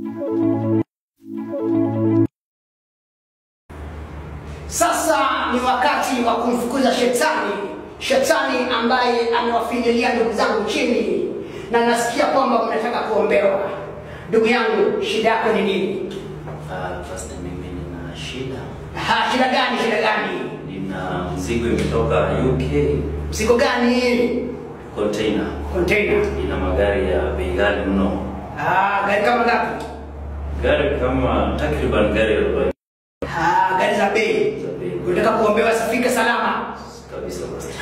Sasa ni wakati wa kumfukuza shetani, shetani ambaye amewafinyilia ndugu zangu chini, na nasikia kwamba mnataka kuombewa. Ndugu yangu, shida yako ni nini? Uh, Pastor, mimi nina shida. Ha, shida gani? Shida gani? Nina mzigo imetoka UK Mzigo gani? container. Container. Ina magari ya bei ghali mno. Ah, gari kama ngapi? Gari kama takriban gari arobaini Ah, gari za bei. za bei Unataka kuombewa sifike salama. kabisa Pastor.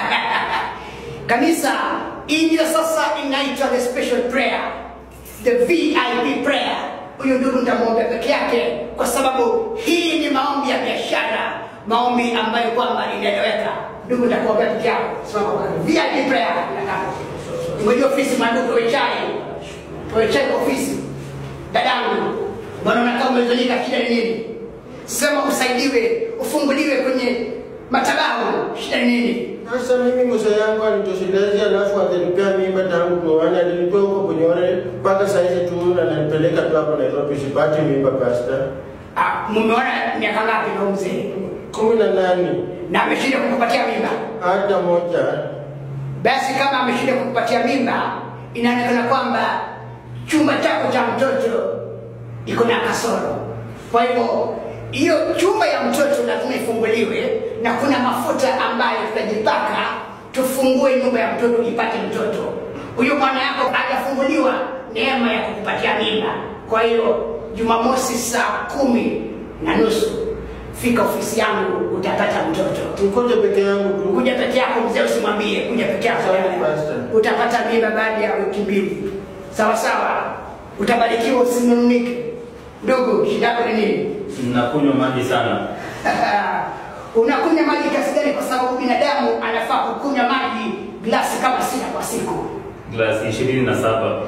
Kanisa, hii ndio sasa inaitwa the special prayer, the VIP prayer. Huyu ndugu nitamwombea peke yake, kwa sababu hii ni maombi ya biashara, maombi ambayo kwamba inaeleweka. Ndugu, nitakuombea peke yako. Simama kwa karibu. VIP prayer. Ngoja ofisi mandugu, we chai, we chai kwa ofisi. Dadangu, mbona unakaa umezonika? Shida ni nini? Sema usaidiwe, ufunguliwe kwenye matabahu. Shida ni nini? Sasa mimi mzee yangu alitoshelezi, alafu akanipea mimba tangu tuoane, alinitoa huko Bunyore mpaka saizi tu ananipeleka tu hapo Nairobi, sipati mimba pasta. Ah, mumeona miaka ngapi na mzee kumi na nane na ameshinda kukupatia mimba? hata moja. Basi kama ameshinda kukupatia mimba, inaonekana kwamba chumba chako cha mtoto iko na kasoro. Kwa hivyo hiyo chumba ya mtoto lazima ifunguliwe, na kuna mafuta ambayo tutajipaka tufungue nyumba ya mtoto ipate mtoto. Huyo mwana yako hajafunguliwa neema ya kukupatia mimba. Kwa hiyo Jumamosi saa kumi na nusu fika ofisi yangu, utapata mtoto. Nikoje peke yangu tu. Kuja peke yako mzee, usimwambie kuja peke yako. Sawa, Pastor. Utapata mimba baada ya wiki mbili, sawa sawa. Utabarikiwa, usinununike. Ndugu, shida yako ni nini? Nakunywa maji sana. Unakunywa maji kiasi gani? Kwa sababu binadamu anafaa kukunywa maji glasi kama sita kwa siku. Glasi ishirini na saba.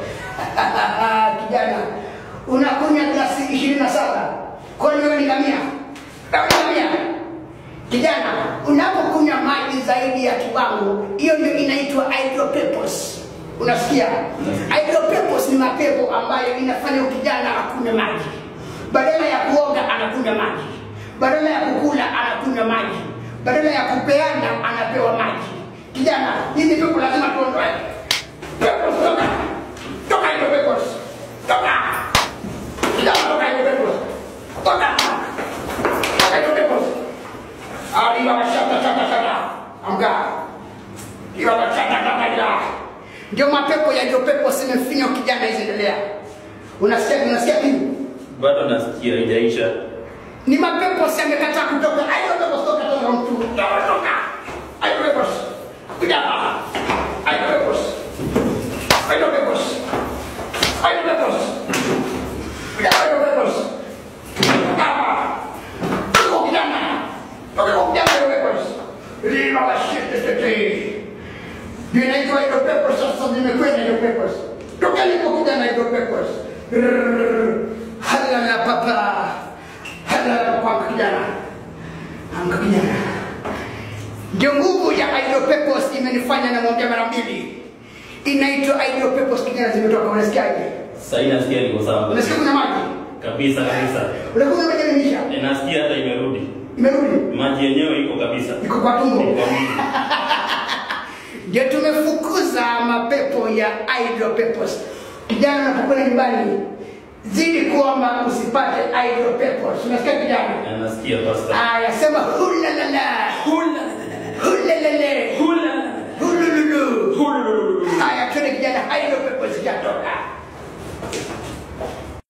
Kijana, unakunywa glasi ishirini na saba kwani wewe ni ngamia? Wewe ni ngamia? Kijana, unapokunywa maji zaidi ya kiwango, hiyo ndio inaitwa hydropepos. Unasikia? Hydropepos ni mapepo ambayo inafanya kijana akunywe maji, badala ya kuoga anakunywa maji, badala ya kukula anakunywa maji, badala ya kupeana anapewa maji. Kijana, hivi pepo lazima tuondoe. Pepos, toka! Toka hydropepos! Toka! Kijana, toka hydropepos! Toka! Toka hydropepos! Arriba bashaka shaka shaka. Amka. Arriba bashaka shaka shaka. Ndio mapepo ya ndio pepo simefinya kijana hizi Unasikia unasikia kitu? Bado nasikia haijaisha. Ni mapepo si amekataa kutoka. Ayo pepo toka toka mtu. Toka toka. Ayo pepo. Kuja hapa. Ayo pepo. Ayo pepo. Ayo pepo. Kuja ayo pepo. Hapa. Toka kijana. Toka kijana ayo pepo. Lima la shit tete. Ndio inaitwa hiyo pepo sasa zimekwenda hiyo pepo. Toka lipo kijana hiyo pepo. Halala papa. Halala kwa kijana. Amka kijana. Ndio nguvu ya hydropepos imenifanya namwambia mara mbili. Inaitwa hydropepos kijana zimetoka unasikiaje? Sasa hii nasikia niko sawa. Unasikia kuna maji? Kabisa kabisa. Unakuwa maji yanaisha. E, nasikia hata imerudi. Imerudi. Maji yenyewe iko kabisa. Iko kwa tumbo. Iko mingi. Ndio tumefukuza mapepo ya hydropepos. Kijana unapokwenda nyumbani zidi kuomba usipate hydropepos. Unasikia kijana? Na nasikia pastor. Aya, sema hulalala.